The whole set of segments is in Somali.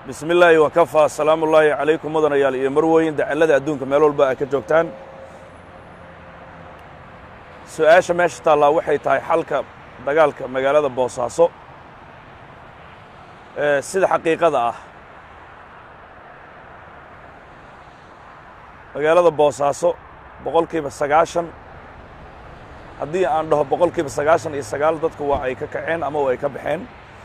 bismi illaahi wakafaa asalaamu ullaahi calaykum mudanayaal iyo marweyn dacallada adduunka meel walba ay ka joogtaan su-aasha meesha taallaa waxay tahay xalka dagaalka magaalada boosaaso sida xaqiiqada ah magaalada boosaaso boqolkiiba sagaashan haddii aan dhaho boqolkiiba sagaashan iyo sagaal dadku waa ay ka kaceen ama waa ay ka baxeen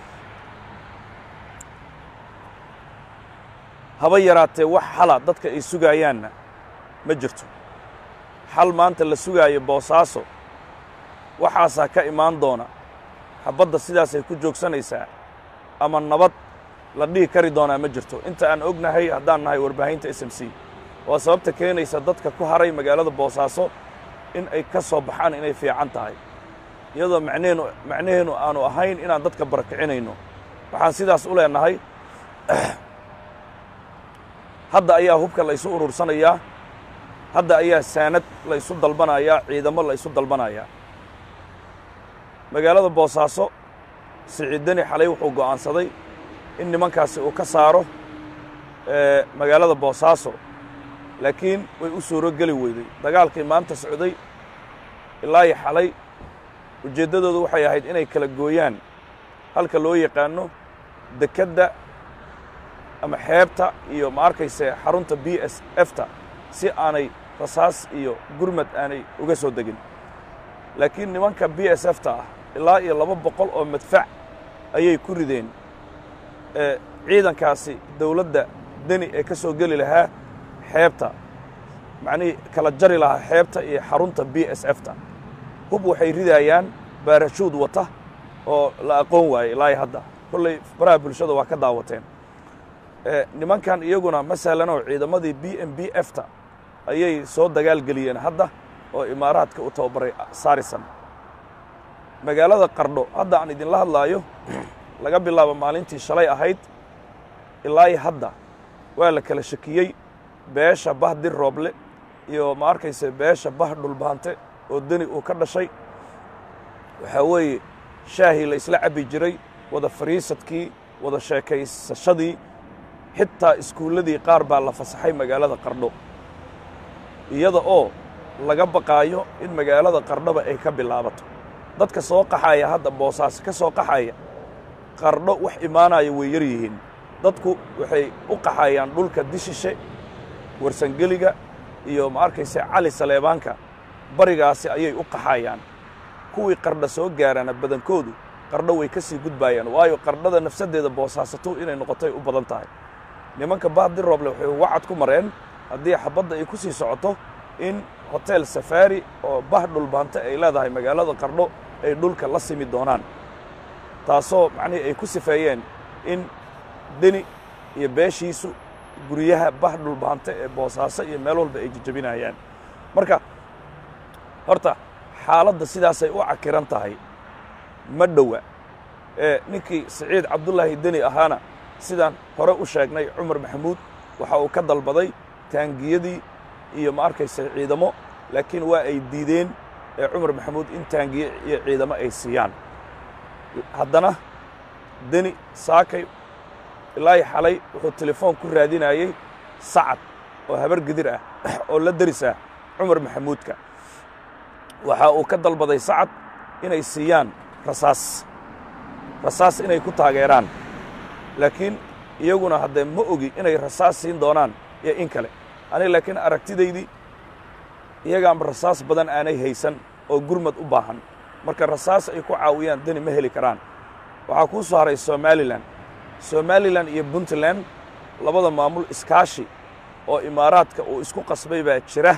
haba yaraatee wax xala dadka ay sugaayaanna ma jirto xal maanta la sugaayo boosaaso waxaasaa ka imaan doona xabadda sidaasay ku joogsanaysaa ama nabad la dhihi kari doonaa ma jirto inta aan ognahay haddaan nahay warbaahinta s m c waa sababta keenaysa dadka ku haray magaalada boosaaso in ay ka soo baxaan inay fiican tahay iyadoo macnehenu macnaheenu aanu ahayn inaan dadka barakicinayno waxaan sidaas u leenahay hadda ayaa hubka la ysu urursanayaa hadda ayaa saanad la ysu dalbanayaa ciidamo la ysu dalbanayaa magaalada boosaaso siciidani xalay wuxuu go'aansaday in nimankaasi uu ka saaro magaalada boosaaso laakiin way u suuro geli weyday dagaalkii maanta socday ilaayi xalay ujeeddadoodu waxay ahayd inay kala gooyaan halka loo yaqaano dekedda ama xeebta iyo ma arkayse xarunta b s efta si aanay rasaas iyo gurmad aanay uga soo degin laakiin nimanka b s efta ah ilaa iyo laba boqol oo madfac ayay ku rideen ciidankaasi dawladda deni ee ka soo geli lahaa xeebta macnihii kala jari lahaa xeebta iyo xarunta b s efta hub waxay ridaayaan baarashuud wata oo la aqoon waayey ilaa iyo hadda kolley baraha bulshada waa ka daawateen nimankan iyaguna ma sahlanoo ciidamadii b m b efta ayay soo dagaal geliyeen hadda oo imaaraadka u tababaray saarisan magaalada qardho hadda aan idinla hadlaayo laga bilaabo maalintii shalay ahayd ilaa hadda waa la kala shakiyey beesha bah dir rooble iyo ma arkayse beesha bah dhulbaante oo deni uu ka dhashay waxaa weeye shaahii la isla cabbi jiray wada fariisadkii wada sheekaysashadii xitaa iskuulladii qaar baa la fasaxay magaalada qardho iyada oo laga baqaayo in magaalada qardhoba ay ka bilaabato dadka soo qaxaya hadda boosaaso ka soo qaxaya qardho wax imaanaya way yar yihiin dadku waxay u qaxayaan dhulka dishishe warsangeliga iyo ma arkayse cali saleebaanka barigaasi ayay u qaxayaan kuwii qardha soo gaarana badankoodu qardho way ka sii gudbaayaan waayo qardhada nafsaddeeda boosaasato inay noqotay u badan tahay nimanka bahdi rooble waxay wacad ku mareen haddii xabadda ay ku sii socoto in hotel safaari oo bah dhulbaante ay leedahay magaalada qardho ay dhulka la simi doonaan taasoo macnihii ay ku sifeeyeen in deni iyo beeshiisu guryaha bah dhulbaante ee boosaaso iyo meel walba ay jejebinayaan marka horta xaaladda sidaasay u cakiran tahay ma dhowa ee ninkii siciid cabdullaahi deni ahaana sidaan hore u sheegnay cumar maxamuud waxa uu ka dalbaday taangiyadii iyo ma arkayse ciidamo laakiin waa ay diideen ee cumar maxamuud in taangiye iyo ciidamo ay siiyaan haddana deni saakay ilaahi xalay wuxuu telefoon ku raadinayey sacad oo habar gidir ah oo la deris ah cumar maxamuudka waxa uu ka dalbaday sacad inay siiyaan rasaas rasaas inay ku taageeraan laakiin iyaguna haddee ma ogi inay rasaas siin doonaan iyo in kale aniga laakiin aragtidaydii iyagaanba rasaas badan aanay haysan oo gurmad u baahan marka rasaas ay ku caawiyaan deni ma heli karaan waxaa kuu soo haray somalilan somalilan iyo puntland labada maamul iskaashi oo imaaraadka uu isku qasbay baa jira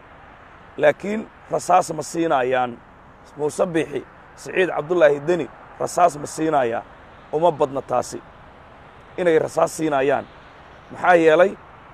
laakiin rasaas ma siinayaan muuse biixi siciid cabdullaahi deni rasaas ma siinayaa uma badna taasi inay rasaas siinayaan maxaa yeelay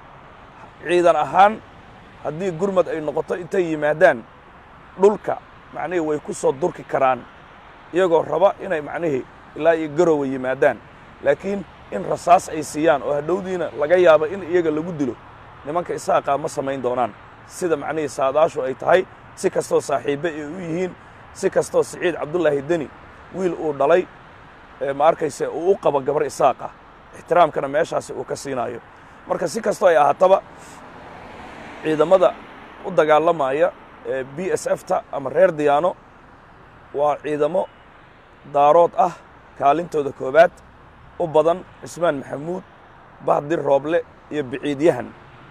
ciidan ahaan haddii gurmad ay noqoto intay yimaadaan dhulka macnihii way ku soo durki karaan iyagoo raba inay macnihii ilaa iyo garowa yimaadaan laakiin in rasaas ay siiyaan oo hadhowdiina laga yaabo in iyaga lagu dilo nimanka isaaqaa ma samayn doonaan sida macnihii saadaashu ay tahay si kastoo saaxiibbe ay u yihiin si kastoo siciid cabdullaahi deni wiil uu dhalay ma arkayse uu u qabo gabar isaaq ah ixtiraamkana meeshaasi uu ka siinayo marka si kastoo ay ahaataba ciidamada u dagaalamaya ee b s f ta ama reer diyaano waa ciidamo daarood ah kaalintooda koowaad u badan cismaan maxamuud bahdir rooble iyo biciidyahan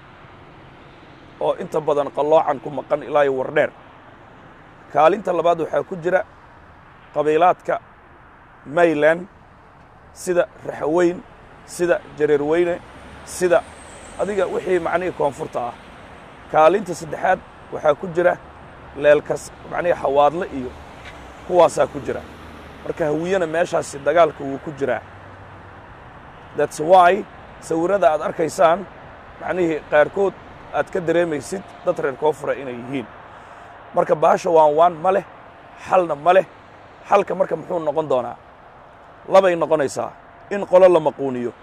oo inta badan qalloocan ku maqan ilaa iyo wardheer kaalinta labaad waxaa ku jira qabiilaadka mayland sida raxaweyn sida jareerweyne sida adiga wixii macnihii koonfurta ah kaalinta saddexaad waxaa ku jira leelkas macnihii xawaadle iyo kuwaasaa ku jira marka hawiyena meeshaasi dagaalka wuu ku jiraa that's why sawirrada aad arkaysaan macnihii qaarkood aad ka dareemaysid dad reer koonfura inay yihiin marka baasha waan waan ma leh xalna ma leh xalka marka muxuu noqon doonaa labay noqonaysaa in qolo la maquuniyo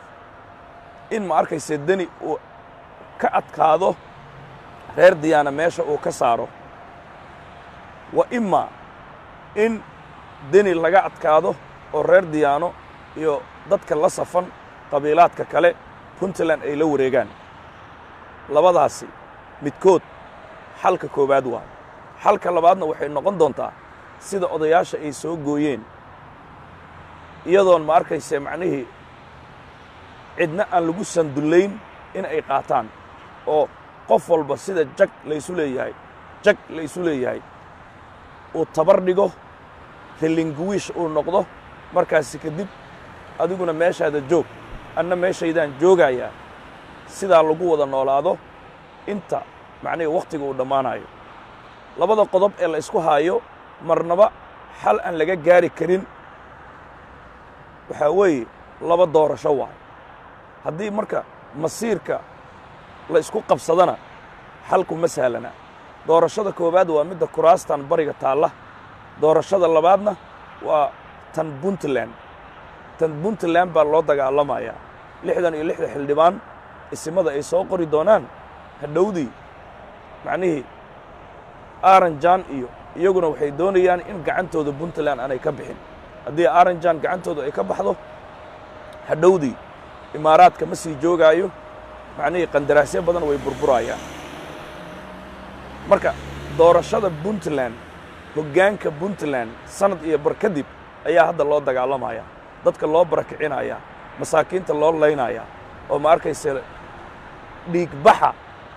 in ma arkayse deni uu ka adkaado reer diyaana meesha uu ka saaro wa ima in deni laga adkaado oo reer diyaano iyo dadka la safan qabiilaadka kale puntland ay la wareegaan labadaasi midkood xalka koowaad waa xalka labaadna waxay noqon doontaa sida odayaasha ay soo gooyeen iyadoon ma arkayse macnihii cidna aan lagu sandullayn in ay qaataan oo qof walba sida jag laysu leeyahay jag laysu leeyahay uu tabar dhigo relinguwiish uu noqdo markaasi kadib adiguna meeshaada joog anna meeshaydaan joogayaa sidaa lagu wada noolaado inta macnihii wakhtiga uu dhammaanayo labada qodob ee la isku haayo marnaba xal aan laga gaari karin waxaa weeye laba doorasho waay haddii marka masiirka la isku qabsadana xalku ma sahlana doorashada koowaad waa midda kuraastan bariga taalla doorashada labaadna waa tan puntland tan puntland baa loo dagaalamayaa lixdan iyo lixda xildhibaan isimada ay soo qori doonaan hadhowdii macnihii aranjan iyo iyaguna waxay doonayaan in gacantooda puntland aanay ka bixin haddii aranjan gacantooda ay ka baxdo hadhowdii imaaraadka ma sii joogaayo macnihii qandaraasyo badan way burburayaan marka doorashada puntland hoggaanka puntland sanad iyo bar kadib ayaa hadda loo dagaalamaya dadka loo barakicinaya masaakiinta loo laynaya oo ma arkayse dhiigbaxa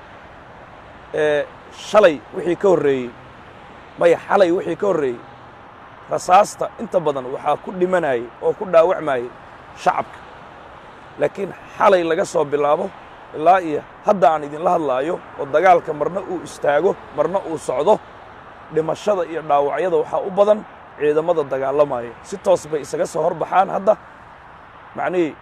ee shalay wixii ka horreeyey maya xalay wixii ka horreeyey rasaasta inta badan waxaa ku dhimanayay oo ku dhaawacmayay shacabka laakiin xalay laga soo bilaabo ilaa iyo hadda aan idinla hadlaayo oo dagaalka marna uu istaago marna uu socdo dhimashada iyo dhaawacyada waxaa u badan ciidamada dagaalamaya si toos bay isaga soo hor baxaan hadda macnihii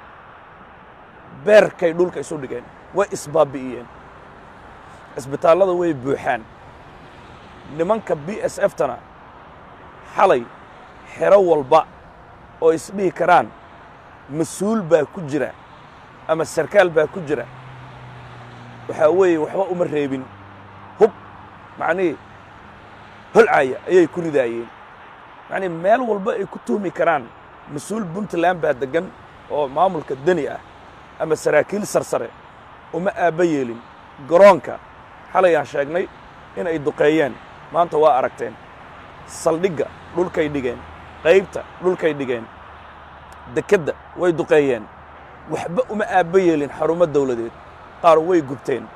beerkay dhulka isu dhigeen way isbaabi'iyeen cisbitaallada way buuxaan nimanka b s f tana xalay xero walba oo isdhihi karaan mas-uul baa ku jira ama sarkaal baa ku jira waxaa weeye waxba uma reebin hub macnihii holcaya ayay ku ridaayeen macnii meel walba ay ku tuhmi karaan mas-uul puntland baa deggan oo maamulka deni ah ama saraakiil sarsare uma aabba yeelin garoonka xalayaan sheegnay in ay duqeeyeen maanta waa aragteen saldhigga dhulkay dhigeen qaybta dhulkay dhigeen dekedda way duqeeyeen waxba uma aabba yeelin xarumo dawladeed qaar way gubteen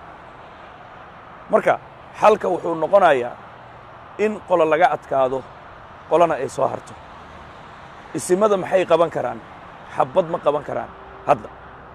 marka xalka wuxuu noqonayaa in qolo laga adkaado qolona ay soo harto isimada maxay qaban karaan xabbad ma qaban karaan hadda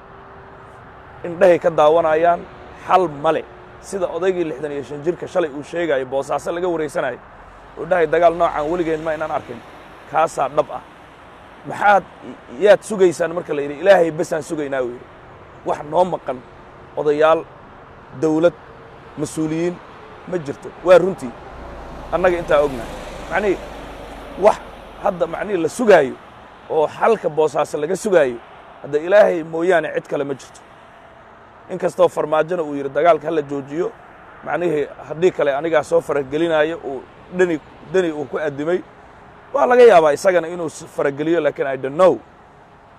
indhahay ka daawanayaan xal male sida odaygii lixdan iyo shan jirka shalay uu sheegayo boosaaso laga waraysanayo uu dhahay dagaal noocaan weligeen ma inaan arkin kaasaa dhab ah maxaad yaad sugaysaan marka la yidhi ilaahay besaan sugaynaa uu yidhi wax noo maqan odayaal dawlad mas-uuliyiin ma jirto waa runtii annaga intaa ognahay macnihii wax hadda macnihii la sugaayo oo xalka boosaaso laga sugaayo hadda ilaahay mooyaane cid kale ma jirto in kastoo farmaajona uu yidhi dagaalka hala joojiyo macnihii haddii kale anigaa soo faragelinaayo uu dheni deni uu ku addimay waa laga yaabaa isagana inuu farageliyo laakiin i don't know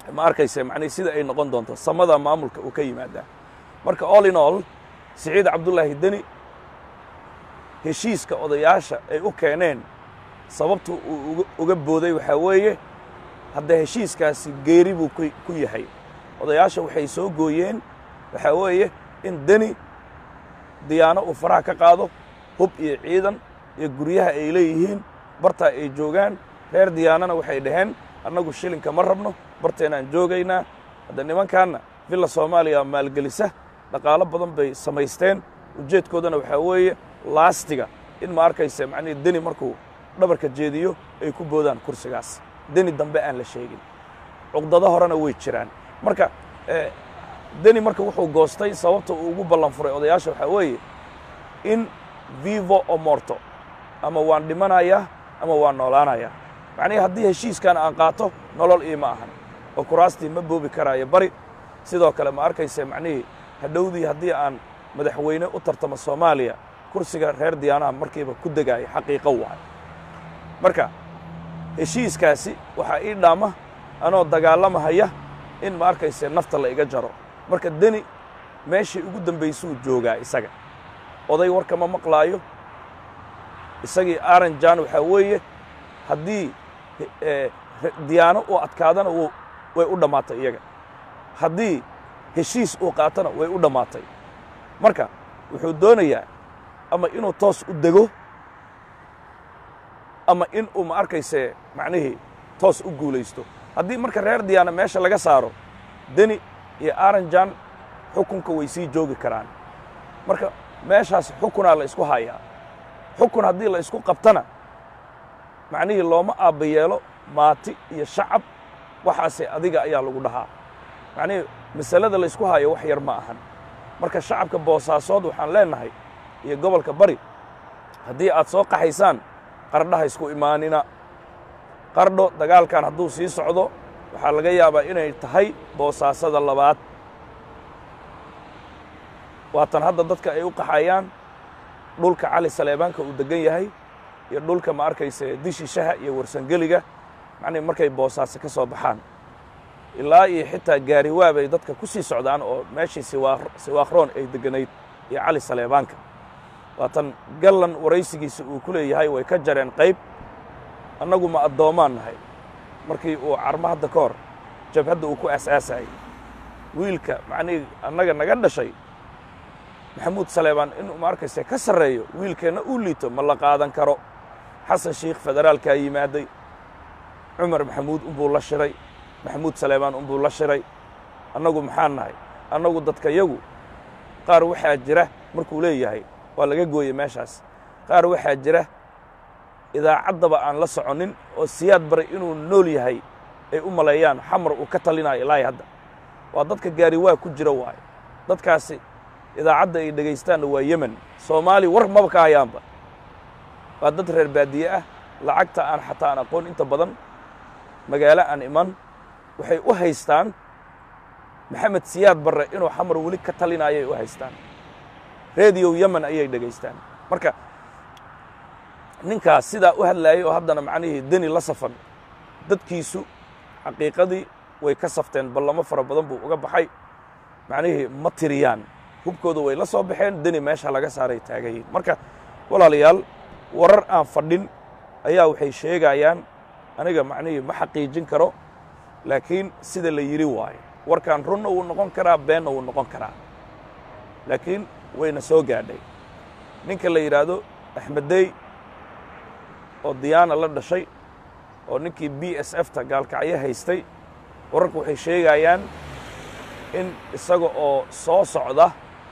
ma arkayse macnihi sida ay noqon doonto samada maamulka uu ka yimaadaa marka all in all siciid cabdullaahi deni heshiiska odayaasha ay u keeneen sababtu uu uga booday waxaa weeye hadda heshiiskaasi geeri buu ku yahay odayaasha waxay soo gooyeen waxaa weeye in deni diyaano uu faraha ka qaado hub iyo ciidan iyo guryaha ay leeyihiin bartaa ay joogaan reer diyaanana waxay dhaheen annagu shilinka ma rabno barteenaan joogaynaa hadda nimankaanna villa soomaaliya maalgelisa dhaqaalo badan bay samaysteen ujeedkoodana waxaa weeye laastiga in ma arkayse macnihii deni markuu dhabarka jeediyo ay ku boodaan kursigaas deni dambe aan la sheegin cuqdado horena way jiraan marka deni marka wuxuu goostay sababta uu ugu ballan furay odayaasha waxaa weeye in vivo o morto ama waan dhimanayaa ama waan noolaanayaa macnihii haddii heshiiskan aan qaato nolol iima ahan oo kuraastii ma boobi karaayo bari sidoo kale ma arkayse macnihii hadhowdii haddii aan madaxweyne u tartamo soomaaliya kursiga reer diyaanaha markiiba ku degaaya xaqiiqo waay marka heshiiskaasi waxaa ii dhaama anoo dagaalamahaya in ma arkayse nafta la iga jaro marka deni meeshii ugu dambaysuu joogaa isaga oday warkama maqlaayo isagii aranjan waxaa weeye haddii diyaano uu adkaadana way u dhammaatay iyaga haddii heshiis uu qaatana way u dhammaatay marka wuxuu doonayaa ama inuu toos u dego ama in uu ma arkayse macnihii toos u guulaysto haddii marka reer diyaana meesha laga saaro deni iyo aranjan xukunka way sii joogi karaan marka meeshaas xukunaa la isku hayaa xukun haddii la isku qabtana macnihii looma aabba yeelo maati iyo shacab waxaase adiga ayaa lagu dhahaa macnihii masalada la ysku hayo wax yar ma ahan marka shacabka boosaasood waxaan leennahay iyo gobolka bari haddii aad soo qaxaysaan qardhaha isku imaanina qardho dagaalkan hadduu sii socdo waxaa laga yaabaa inay tahay boosaasada labaad waatan hadda dadka ay u qaxayaan dhulka cali saleebaanka uu deggan yahay iyo dhulka ma arkayse dishishaha iyo warsangeliga macnihi markay boosaaso ka soo baxaan ilaa iyo xitaa gaariwaa bay dadka ku sii socdaan oo meeshii siwaakroon ay degganayd iyo cali saleebaanka waatan gallan waraysigiisa uu ku leeyahay way ka jareen qayb annagu ma addoomaan nahay markii uu carmo hadda ka hor jabhadda uu ku aasaasayay wiilka macnihii annaga naga dhashay maxamuud saleebaan inuu ma arkayse ka sarreeyo wiilkeenna uu liito ma la qaadan karo xasan shiikh federaalkaa yimaaday cumar maxamuud unbuu la shiray maxamuud saleebaan unbuu la shiray annagu maxaan nahay annagu dadkayagu qaar waxaa jira markuu leeyahay waa laga gooyey meeshaas qaar waxaa jira idaacaddaba aan la soconnin oo siyaad baray inuu nool yahay ay u maleeyaan xamar uu ka talinayo ilaahay hadda waa dadka gaariwaa ku jira waayo dadkaasi idaacadda ay dhegaystaanna waa yemen soomaali war maba ka hayaanba waa dad reer baadiye ah lacagta aan xataa aan aqoon inta badan magaalo aan iman waxay u haystaan maxamed siyaad barre inuu xamar weli ka talinayay u haystaan rediyo yemen ayay dhegaystaan marka ninkaas sidaa u hadlaayay oo haddana macnihii deni la safan dadkiisu xaqiiqadii way ka safteen ballamo fara badan buu uga baxay macnihii ma tiriyaan hubkooda way la soo baxeen deni meesha laga saaray taagayiin marka walaalayaal warar aan fadhin ayaa waxay sheegayaan aniga macnihii ma xaqiijin karo laakiin sida la yidhi waayo warkan runna wuu noqon karaa beenna wuu noqon karaa laakiin wayna soo gaadhay ninka la yidhaahdo axmeddey oo diyaana la dhashay oo ninkii b s f ta gaalkacyo haystay wararku waxay sheegayaan in isaga oo soo socda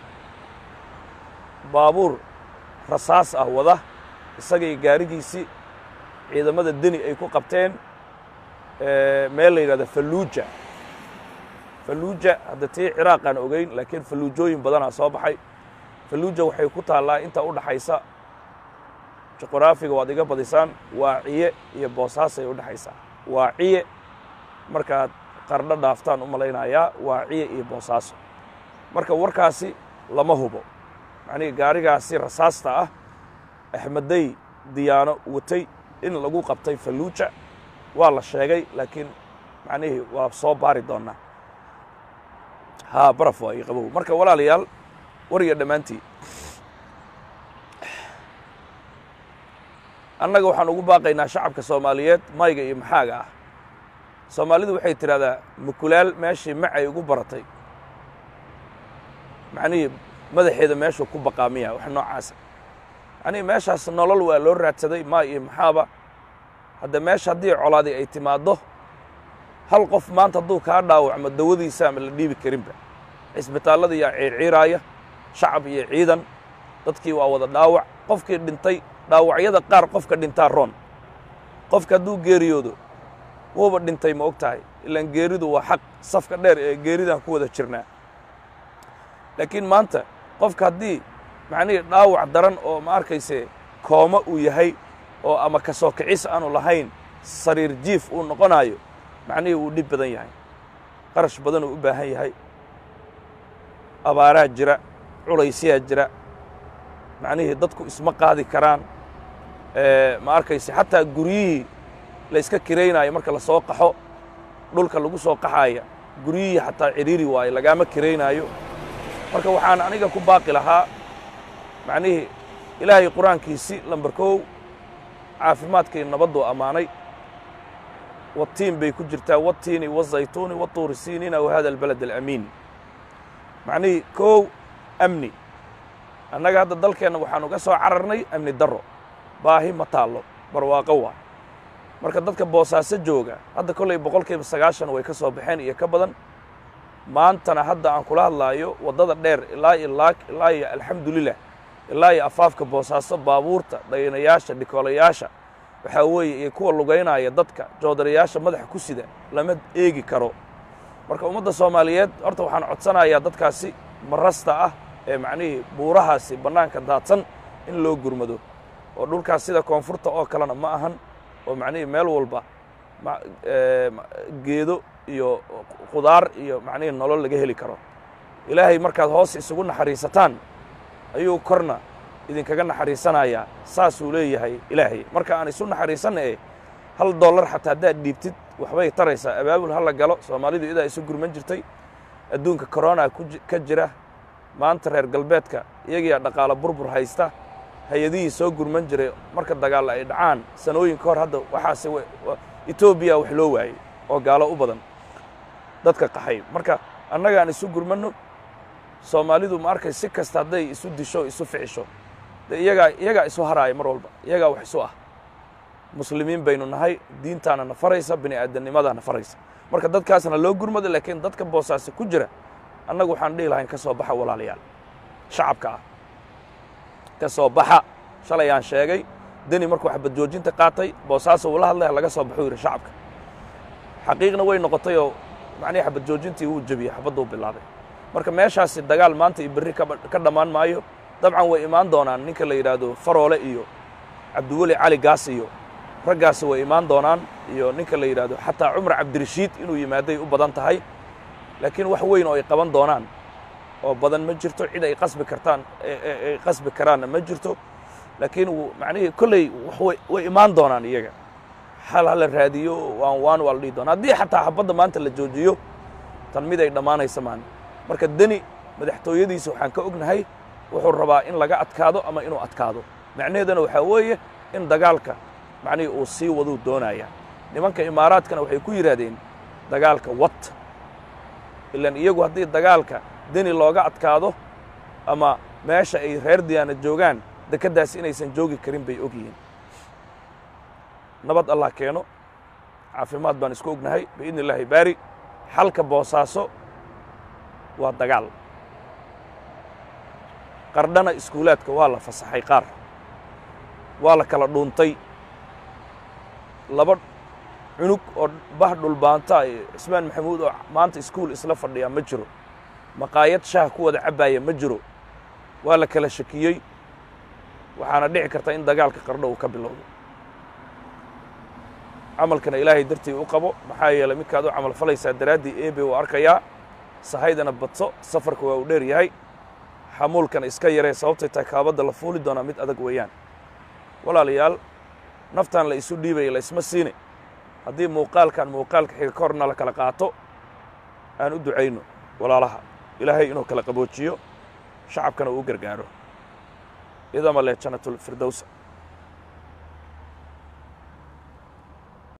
baabuur rasaas ah wada isagay gaarigiisii ciidamada deni ay ku qabteen meel la yidhahdo falluuja falluuja hadda tii ciraaqaan ogeyn laakiin falluujooyin badanaa soo baxay falluuja waxay ku taallaa inta u dhaxaysa juqraafiga waad iga badisaan waaciye iyo boosaasay u dhexaysaa waaciye markaad qardho dhaaftaan u malaynayaa waaciye iyo boosaaso marka warkaasi lama hubo macnihii gaarigaasi rasaasta ah axmeddey diyaano watay in lagu qabtay falluuja waa la sheegay laakiin macnihii waa soo baari doonnaa haa baraf waa io qabow marka walaalayaal wariga dhammaantii annaga waxaan ugu baaqaynaa shacabka soomaaliyeed mayga iyo maxaaga ah soomaalidu waxay tidhahdaa mukulaal meeshii macay ugu baratay macnihii madaxeeda meeshuu ku baqaamiya wax noocaasa macnihii meeshaas nolol waa loo raadsaday maa iyo maxaaba hadda meesha haddii colaadi ay timaaddo hal qof maanta hadduu kaa dhaawacmo dawadiisa ama la dhiibi karinba cisbitaallada yaa ciirciiraaya shacab iyo ciidan dadkii waa wada dhaawac qofkii dhintay dhaawacyada qaar qofka dhintaa roon qofka hadduu geeriyoodo wuuba dhintay ma og tahay ilaan geeridu waa xaq safka dheer ee geeridaan ku wada jirnaa laakiin maanta qofka haddii macnihii dhaawac daran oo ma arkayse kooma uu yahay oo ama ka soo kicis aanu lahayn sariir jiif uu noqonaayo macnihii wuu dhib badan yahay qarash badan uu u baahan yahay abaaraa jira culaysyaa jira macnihii dadku isma qaadi karaan ma arkayse xataa guryihii la yska kiraynaayo marka la soo qaxo dhulka lagu soo qaxaaya guryihii xataa cidhiiri waayo lagaama kiraynaayo marka waxaan aniga ku baaqi lahaa macnihii ilaahay qur-aankiisi lambar kow caafimaadkii nabadduu ammaanay watiin bay ku jirtaa watiini wazaytuuni watuuri siinina wahada albalad alamiin macnihii kow amni annaga hadda dalkeenna waxaan uga soo cararnay amni darro baahi ma taallo barwaaqo waa marka dadka boosaaso jooga hadda kollay boqolkiiba sagaashan way ka soo baxeen iyo ka badan maantana hadda aan kula hadlaayo waddada dheer ilaa iyo laag ilaa iyo alxamdulilah ilaa iyo afaafka boosaaso baabuurta dhaynayaasha dhikoolayaasha waxaa weeye iyo kuwa lugaynaya dadka joodarayaasha madaxa ku sida lama eegi karo marka ummadda soomaaliyeed horta waxaan codsanayaa dadkaasi marasta ah ee macnihii buurahaasi bannaanka daadsan in loo gurmado oo dhulkaas sida koonfurta oo kalena ma ahan oo macnihii meel walba geedo iyo khudaar iyo macnihii nolol laga heli karo ilaahay markaad hoos isugu naxariisataan ayuu korna idinkaga naxariisanayaa saasuu leeyahay ilaahay marka aan isu naxariisanna e hal dollar xataa haddaad dhiibtid waxbay taraysaa abaabul ha la galo soomaalidu idaa isu gurman jirtay adduunka corona ka jira maanta reer galbeedka iyagiyaa dhaqaalo burbur haysta hay-adihii soo gurman jiray marka dagaalla ay dhacaan sanooyin ka hor hadda waxaase etoobiya wax loo waayey oo gaalo u badan dadka qaxay marka annagaan isu gurmanno soomaalidu ma arkay si kasta hadday isu disho isu ficisho de iyagaa iyagaa isu haraaya mar walba iyagaa wax isu ah muslimiin baynu nahay diintaana na faraysa bini aadamnimadaa na faraysa marka dadkaasna loo gurmado laakiin dadka boosaasi ku jira annagu waxaan dhihi lahayn ka soo baxa walaalayaal shacabka ah ka soo baxa shalay aan sheegay deni markuu xabad joojinta qaatay boosaaso uu la hadlaya laga soo baxuu yidhi shacabka xaqiiqna way noqotay oo macnihii xabad joojintii wuu jebiyey xabadduu bilaabay marka meeshaasi dagaal maanta iyo berri ka dhammaan maayo dabcan way imaan doonaan ninka la yidhaahdo faroole iyo cabdiweli cali gaas iyo raggaasi way imaan doonaan iyo ninka la yidhaahdo xataa cumar cabdirashiid inuu yimaaday u badan tahay laakiin wax weyn oo ay qaban doonaan oo badan ma jirto cid ay qasbi kartaan ay qasbi karaanna ma jirto laakiin macnihii kolley way imaan doonaan iyaga xal hala raadiyo waan waan waa la dhihi doona haddii xataa xabadda maanta la joojiyo tan mid ay dhammaanaysa maan marka deni madaxtooyadiisa waxaan ka ognahay wuxuu rabaa in laga adkaado ama inuu adkaado macnaheeduna waxaa weeye in dagaalka macnihii uu sii waduu doonaya nimanka imaaraadkana waxay ku yidhaahdeen dagaalka wat ilaan iyagu haddii dagaalka deni looga adkaado ama meesha ay reer diyaana joogaan dekeddaas inaysan joogi karin bay og yihiin nabad allah keeno caafimaad baan isku ognahay biidni illaahi baari xalka boosaaso waa dagaal qardhana iskuulaadka waa la fasaxay qaar waa la kala dhuuntay laba cunug oo bah dhulbaanta iyo cismaan maxamuud oo maanta iskuul isla fadhiyaa ma jiro maqaayad shaah ku wada cabbaaya ma jiro waa la kala shakiyey waxaana dhici karta in dagaalka qardho uu ka bilowdo camalkana ilaahay dartii u qabo maxaa yeelay midkaad u camal falaysaa daraaddii eebe uu arkayaa sahaydana badso safarka waa uu dheer yahay xamuulkana iska yaree sababtay tahay kaabadda la fuuli doonaa mid adag weeyaan walaalayaal naftan la isu dhiibaya la isma siine haddii muuqaalkan muuqaalka xiga ka horna la kala qaato aan u ducayno walaalaha ilaahay inuu kala qaboojiyo shacabkana uu u gargaaro idama leh janatulfirdowsa